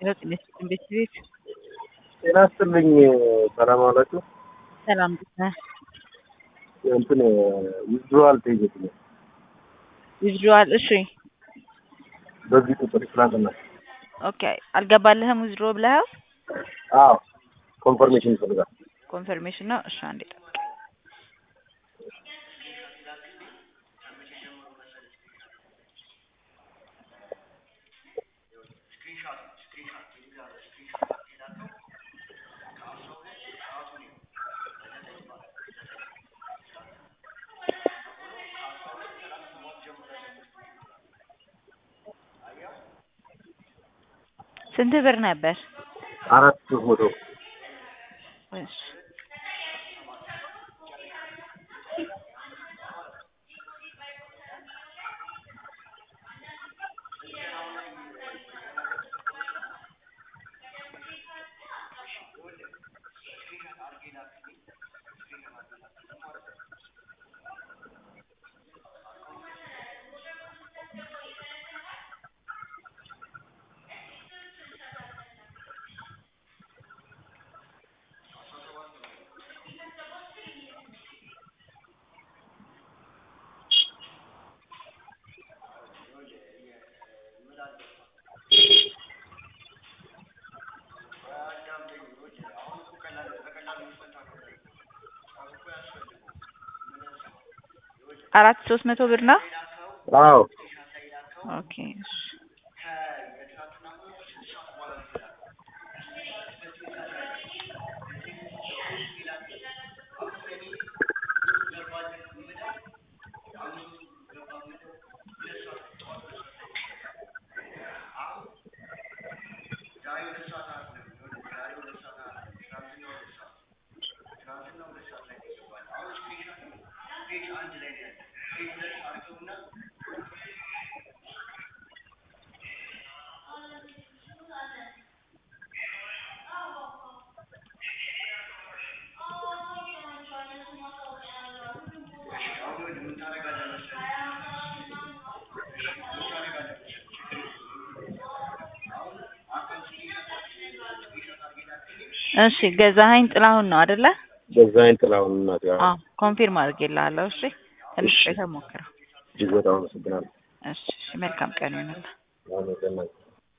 ሄሎ ጤና ይስጥልኝ ቤት ጤና ይስጥልኝ። ሰላም አላችሁ? ሰላም እንዴት ነህ? እንትን ዊዝድሮዋል ጠይቄት ነው ዊዝድሮዋል እሺ በዚህ ቁጥር ትናንትና። ኦኬ አልገባልህም ዊዝድሮ ብለኸው አዎ ኮንፈርሜሽን ይፈልጋል። ኮንፈርሜሽን ነው እሺ አንዴ ጠብቅ ስንት ብር ነበር? አራት ሶስት መቶ እሺ አራት ሶስት መቶ ብር ነው። አዎ ኦኬ እሺ እሺ ገዛኸኝ ጥላሁን ነው አይደለ? በዛይን ጥላሁን እናት ያው አዎ ኮንፊርም አድርጌልሃለሁ። እሺ ትንሽ ቆይተህ ሞክረው። እጅግ በጣም አመሰግናለሁ። እሺ እሺ መልካም ቀን ይሁንልህ። አመሰግናለሁ።